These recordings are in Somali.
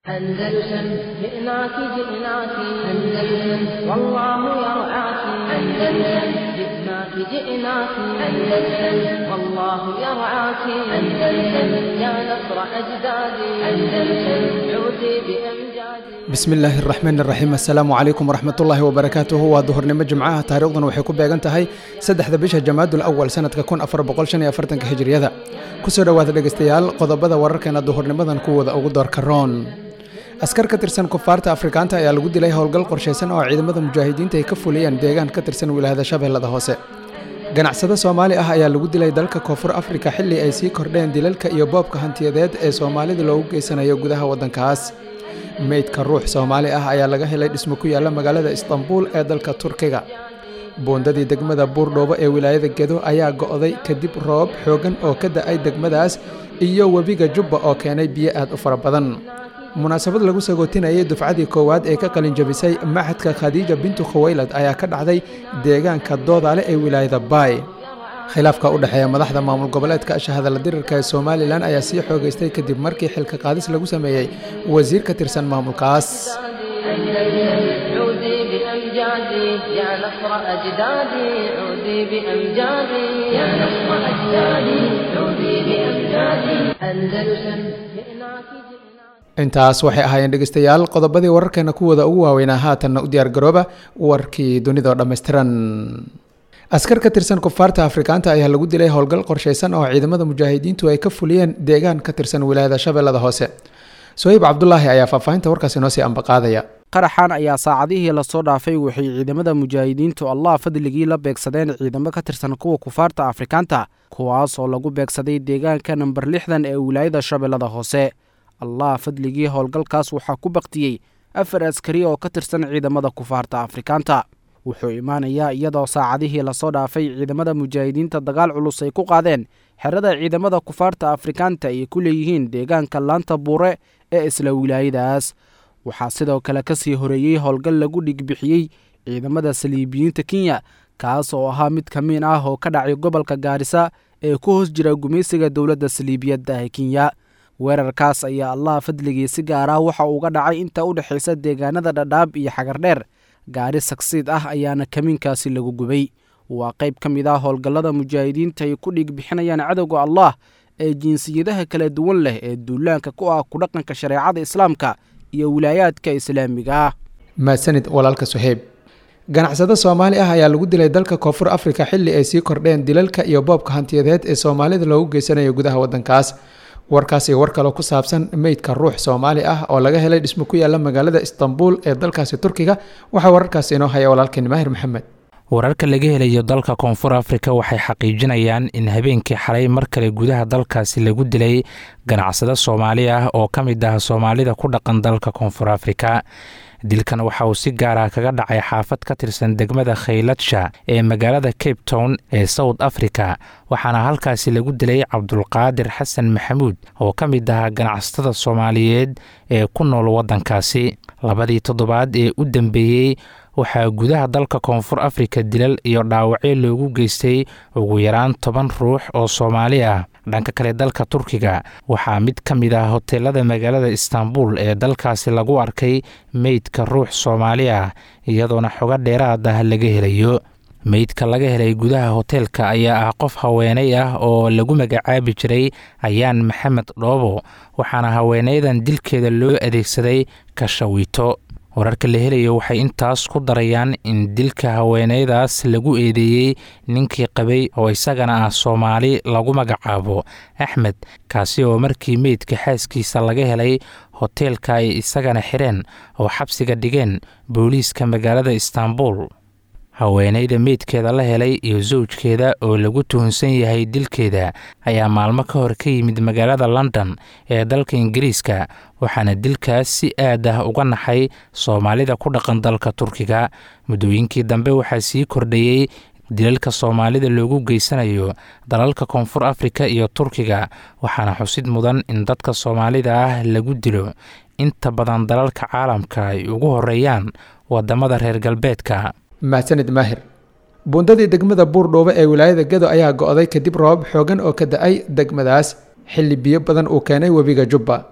أندلسن جئناك جئناك أندلسن والله يرعاك أندلسن جئناك جئناك أندلسن والله يرعاك أندلسن يا نصر أجدادي أندلسن عودي بأمجادي bismi illaahi araxmaan iraxiim assalaamu calaykum waraxmatullaahi wabarakaatuhu waa duhurnimo jimcaha taariikhduna waxay ku beegan tahay saddexda bisha jamaadul awal sanadka kun afar boqol shan iyo afartanka hijriyada kusoo dhowaada dhegeystayaal qodobada wararkeena duhurnimadan kuwooda ugu doorka roon askar ka tirsan kufaarta afrikaanta ayaa lagu dilay howlgal qorshaysan oo ciidamada mujaahidiinta ay ka fuliyeen deegaan ka tirsan wilaayada shabeellada hoose ganacsado soomaali ah ayaa lagu dilay dalka koonfur afrika xilli ay sii kordheen dilalka iyo boobka hantiyadeed ee soomaalida loogu geysanayo gudaha waddankaas meydka ruux soomaali ah ayaa laga helay dhismo ku yaalla magaalada istanbuul ee dalka turkiga buundadii degmada buurdhoobo ee wilaayada gedo ayaa go'day kadib roob xooggan oo ka da'ay degmadaas iyo webiga jubba oo keenay biyo aad u fara badan munaasabad lagu sagootinayay dufcadii koowaad ee ka qalinjabisay maxadka khadiija bintu khuwaylad ayaa ka dhacday deegaanka doodaale ee wilaayada baay khilaafka u dhexeeya madaxda maamul goboleedka shahadala dirirka ee somalilan ayaa sii xoogaystay kadib markii xilka qaadis lagu sameeyey wasiir ka tirsan maamulkaas أندلسن عودي بأمجادي يا نصر أجدادي عودي بأمجادي يا نصر أجدادي عودي بأمجادي أندلسن جئناك جئناك intaas waxay ahaayeen dhegeystayaal qodobadii wararkeena kuwooda ugu waaweynaa haatanna u diyaar garooba warkii dunidao dhammaystiran askar ka tirsan kufaarta afrikaanta ayaa lagu dilay howlgal qorshaysan oo ciidamada mujaahidiintu ay ka fuliyeen deegaan ka tirsan wilaayada shabeellada hoose sohiib cabdulaahi ayaa faahfaahinta warkaasi noo sii ambaqaadaya qaraxan ayaa saacadihii lasoo dhaafay waxay ciidamada mujaahidiintu allah fadligii la beegsadeen ciidamo ka tirsan kuwa kufaarta afrikaanta kuwaas oo lagu beegsaday deegaanka namber lixdan ee wilaayada shabeellada hoose allah fadligii howlgalkaas waxaa ku baktiyey afar askari oo ka tirsan ciidamada kufaarta afrikaanta wuxuu imaanayaa iyadoo saacadihii lasoo dhaafay ciidamada mujaahidiinta dagaal culus ay ku qaadeen xerada ciidamada kufaarta afrikaanta ay ku leeyihiin deegaanka laanta buure ee isla wilaayadaas waxaa sidoo kale ka sii horeeyey howlgal lagu dhigbixiyey ciidamada saliibiyiinta kenya kaas oo ahaa mid ka miin ah oo ka dhacay gobolka gaarisa ee ku hoos jira gumaysiga dowladda saliibiyadda ee kenya weerarkaas ayaa allah fadligii si gaar ah waxa uuga dhacay inta u dhexaysa deegaanada dhadhaab iyo xagardheer gaari sagsiid ah ayaana kamiinkaasi lagu gubay waa qayb ka mid ah howlgallada mujaahidiinta ay ku dhiig bixinayaan cadowga allah ee jinsiyadaha kala duwan leh ee duulaanka ku ah ku dhaqanka shareecada islaamka iyo wilaayaadka islaamiga ah mahadsanid walaalka suheyb ganacsado soomaali ah ayaa lagu dilay dalka koonfur afrika xilli ay sii kordheen dilalka iyo boobka hantiyadeed ee soomaalida loogu geysanayo gudaha waddankaas warkaas iyo war kaloo ku saabsan meydka ruux soomaali ah oo laga helay dhismo ku yaalla magaalada istanbuul ee dalkaasi turkiga waxaa wararkaasi inoo haya walaalkeen maahir maxamed wararka laga helayo dalka koonfur afrika waxay xaqiijinayaan in habeenkii xalay mar kale gudaha dalkaasi lagu dilay ganacsado soomaali ah oo ka mid ah soomaalida ku dhaqan dalka koonfur afrika dilkan waxa uu si gaar ah kaga dhacay xaafad ka tirsan degmada khayladsha ee magaalada cape town ee south africa waxaana halkaasi lagu dilay cabdulqaadir xasan maxamuud oo ka mid ahaa ganacsatada soomaaliyeed ee ku nool waddankaasi labadii toddobaad ee u dambeeyey waxaa gudaha dalka koonfur afrika dilal iyo dhaawacyo loogu geystay ugu yaraan toban ruux oo soomaali ah dhanka kale dalka turkiga waxaa mid ka mid ah hoteelada magaalada istanbul ee dalkaasi lagu arkay meydka ruux soomaali ah iyadoona xogo dheeraad ah laga helayo meydka laga helay gudaha hoteelka ayaa ah qof haweenay ah oo lagu magacaabi jiray ayaan maxamed dhoobo waxaana haweenaydan dilkeeda loo adeegsaday kashawiito wararka la helayo waxay intaas ku darayaan in dilka haweeneydaas lagu eedeeyey ninkii qabay oo isagana ah soomaali lagu magacaabo axmed kaasi oo markii meydka xaaskiisa laga helay hoteelka ay isagana xireen oo xabsiga dhigeen booliiska magaalada istanbul haweeneyda meydkeeda la helay iyo sawjkeeda oo lagu tuhunsan yahay dilkeeda ayaa maalmo ka hor ka yimid magaalada london ee dalka ingiriiska waxaana dilkaas si aad ah uga naxay soomaalida ku dhaqan dalka turkiga muddooyinkii dambe waxaa sii kordhayey dilalka soomaalida loogu geysanayo dalalka koonfur afrika iyo turkiga waxaana xusid mudan in dadka soomaalida ah lagu dilo inta badan dalalka caalamka ay ugu horeeyaan wadamada reer galbeedka mahadsanid maahir buundadii degmada buurdhoobo ee wilaayada gedo ayaa go'day kadib roobab xoogan oo ka da-ay degmadaas xilli biyo badan uu keenay webiga jubba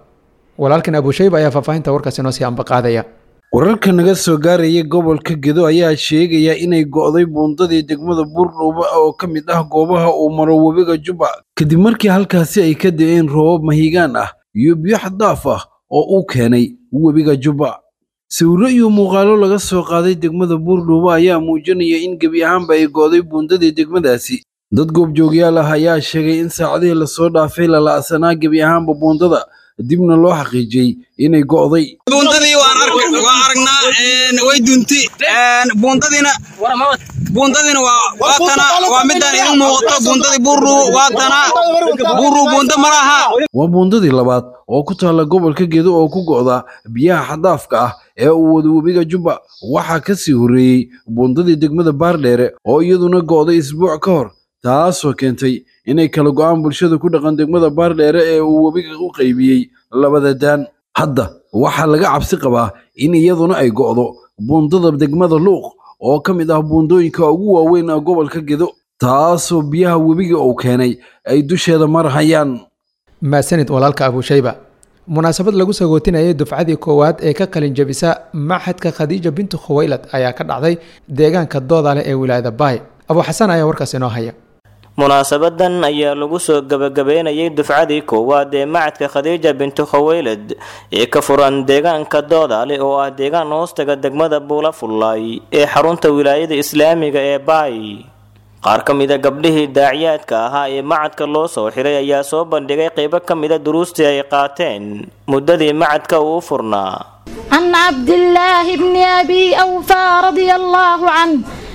walaalkan abushayba ayaa faahfaahinta warkaasi noo sii ambaqaadaya wararka naga soo gaaraya gobolka gedo ayaa sheegaya inay go'day buundadii degmada buurdhuuba oo ka mid ah goobaha uu maro webiga jubba kadib markii halkaasi ay ka da'een roobab mahigaan ah iyo biyo xaddaaf ah oo uu keenay webiga jubba sawirro iyo muuqaalo laga soo qaaday degmada buurdhuuba ayaa muujinaya in gebi ahaanba ay go'day buundadii degmadaasi dad goobjoogyaal ah ayaa sheegay in saacadihii lasoo dhaafay lala'sanaa gebi ahaanba buundada dibna loo xaqiijiyey inay go'day buundadii waan aragnaa way dunti buundadiina buundadiina waa tana waa midaan idin muuqato buundadii buurru waa tana buurru buunda ma laha waa buundadii labaad oo ku taalla gobolka gedo oo ku go'da biyaha xaddaafka ah ee uu wada webiga jubba waxaa ka sii horreeyey buundadii degmada baardheere oo iyaduna go'day isbuuc ka hor taasoo keentay inay kala go'aan bulshada ku dhaqan degmada baardheere ee uu webiga u qaybiyey labada daan hadda waxaa laga cabsi qabaa in iyaduna ay go'do buundada degmada luuq oo ka mid ah buundooyinka ugu waaweyn ah gobolka gedo taasoo biyaha webiga uu keenay ay dusheeda marhayaan maasanid walaalka abushayba munaasabad lagu sagootinayay dufcadii koowaad ee ka qalin jabisa maxadka khadiija bintu khuwaylad ayaa ka dhacday deegaanka doodale ee wilaayada baay abu xasan ayaa warkaas inoo haya munaasabadan ayaa lagu soo gabagabeynayay dufcadii koowaad ee macadka khadiija bintu khaweylad ee ka furan deegaanka doodaale oo ah deegaan hoostaga degmada buula fullaay ee xarunta wilaayada islaamiga ee baay qaar ka mida gabdhihii daaciyaadka ahaa ee macadka loo soo xiray ayaa soo bandhigay qeybo ka mida duruustii ay qaateen muddadii macadka uu u furnaa عن عبد الله بن أبي أوفى رضي الله عنه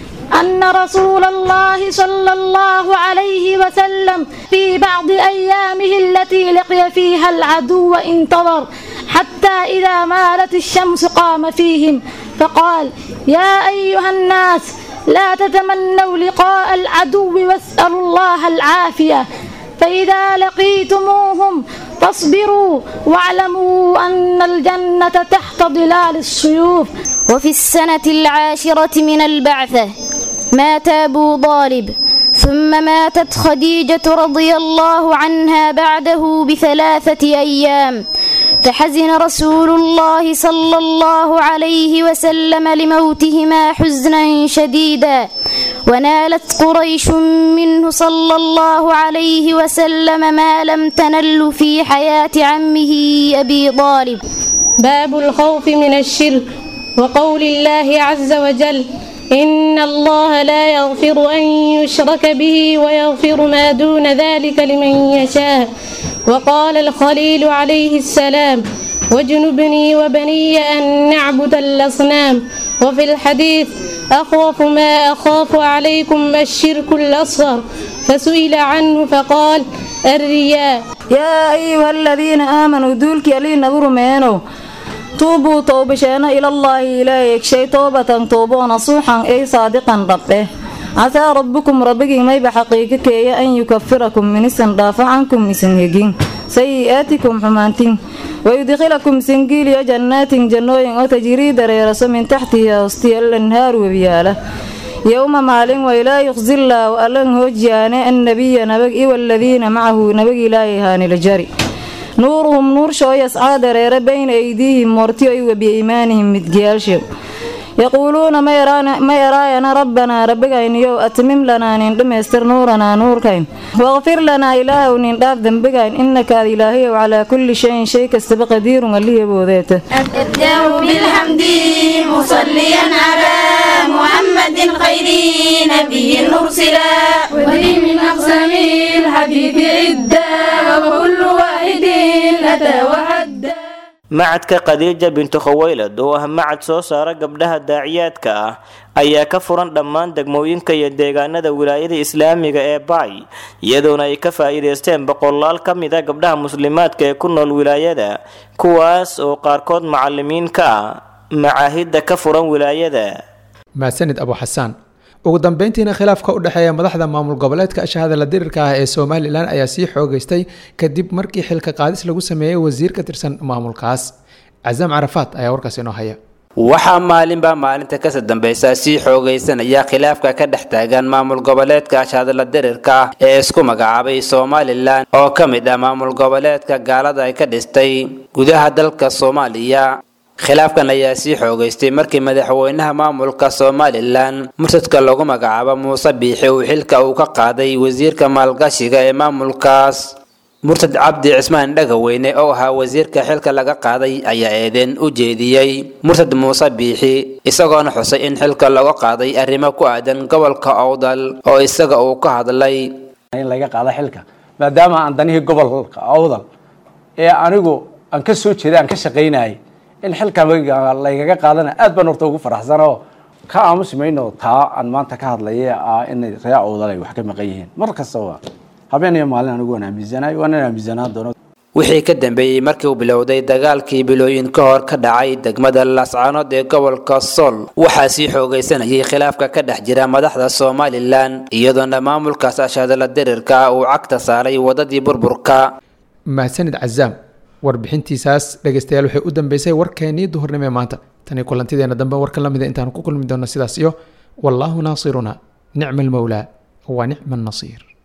أن رسول الله صلى الله عليه وسلم في بعض أيامه التي لقي فيها العدو انتظر حتى إذا مالت الشمس قام فيهم فقال يا أيها الناس لا تتمنوا لقاء العدو واسألوا الله العافية فإذا لقيتموهم فاصبروا واعلموا أن الجنة تحت ظلال السيوف وفي السنة العاشرة من البعثة مات أبو طالب ثم ماتت خديجة رضي الله عنها بعده بثلاثة أيام فحزن رسول الله صلى الله عليه وسلم لموتهما حزنا شديدا ونالت قريش منه صلى الله عليه وسلم ما لم تنل في حياة عمه أبي طالب باب الخوف من الشرك وقول الله عز وجل إن الله لا يغفر أن يشرك به ويغفر ما دون ذلك لمن يشاء وقال الخليل عليه السلام واجنبني وبني أن نعبد الأصنام وفي الحديث أخوف ما أخاف عليكم الشرك الأصغر فسئل عنه فقال الرياء يا أيها الذين آمنوا دولك يلي نظر مينو tuubuu toobasheena ilallaahi ilaahayeg shay toobatan tooboo nasuuxan ay saadiqan dhabdheh casaa rabbukum rabbigii mayba xaqiiqo keeya an yukafirakum minisan dhaafo cankum isan hegin sayi'aatikum xumaantin wayudkhilakum singiiliyo jannaatin jannooyin oo tajrii dareeraso min taxtihi hoostiya lanhaar webiyaala yowma maalin waylaa yuqzillaahu allan hoojiyaane annabiya nabag iwaladiina macahu nabag ilaahay haanila jari nuuruhum nuurshoo yascaa dareere bayna aydiihim moortiyo i webiya iimaanihim midgiyaalshew yaquuluuna ma eraayana rabbanaa rabbigayniyow atmim lanaa nin dhammaystir nuuranaa nuurkayn waqfir lanaa ilaahow nin dhaaf dembigayn innaka ad ilaahayow calaa kulli shayin shay kastaba qadiirun allihiboodeeta أبدأ بالحمد مصليا على محمد خير نبي أرسلا وذي من أقسام الحديث عدة وكل واحد أتى وعدى macadka khadiija bintu khaweylad oo ah macad soo saara gabdhaha daaciyaadka ah ayaa ka furan dhammaan degmooyinka iyo deegaanada wilaayada islaamiga ee baay iyadoona ay ka faa'iidaysteen boqolaal ka mid a gabdhaha muslimaadka ee ku nool wilaayada kuwaas oo qaarkood macalimiin ka ah macaahidda ka furan wilaayada maasanid abu xasaan ugu dambeyntiina khilaafka u dhexeeya madaxda maamul goboleedka ashahada la dirirka ah ee somalilan ayaa sii xoogeystay kadib markii xilka qaadis lagu sameeyey wasiir ka tirsan maamulkaas casaam carafaat ayaa warkaas inoo haya waxaa maalinba maalinta kasii dambaysa sii xoogaysanaya khilaafka ka dhex taagan maamul goboleedka ashadla dirirka ah ee isku magacaabay somalilan oo ka mid ah maamul goboleedka gaalada ay ka dhistay gudaha dalka soomaaliya khilaafkan ayaa sii xoogaystay markii madaxweynaha maamulka somalilan mursadka lagu magacaabo muuse biixi uu xilka uu ka qaaday wasiirka maalgashiga ee maamulkaas murtad cabdi cismaan dhagaweyne oo ahaa wasiirka xilka laga qaaday ayaa eedeen u jeediyey murtad muuse biixi isagoona xusay in xilka laga qaaday arrimo ku aadan gobolka owdal oo isaga uu ka hadlay in laga qaado xilka maadaama aan danihii gobolka owdal ee anigu aan ka soo jeeday aan ka shaqaynayay in xilka laygaga qaadana aad baan horta ugu faraxsanoo ka aamusi mayno taa aan maanta ka hadlaya ah inay ree owdal ay wax ka maqan yihiin mar kastaba habeen iyo maalin anigu waan aaminsanahay waan aaminsanaan doono wixii ka dambeeyey markii uu bilowday dagaalkii bilooyin ka hor ka dhacay degmada laascaanood ee gobolka sool waxaa sii xoogaysanayay khilaafka ka dhex jira madaxda somalilan iyadoona maamulkaas ashadala dirirka uu cagta saaray wadadii burburka mahadsanid cazaam warbixintiisaas dhegeystayaal waxay u dambeysay warkeenii duhurnimo ee maanta tani kulantideena dambe warka lamida intaan ku kulmi doono sidaas iyo wallaahu naasiruna nicma almowlaa wa nicma annasiir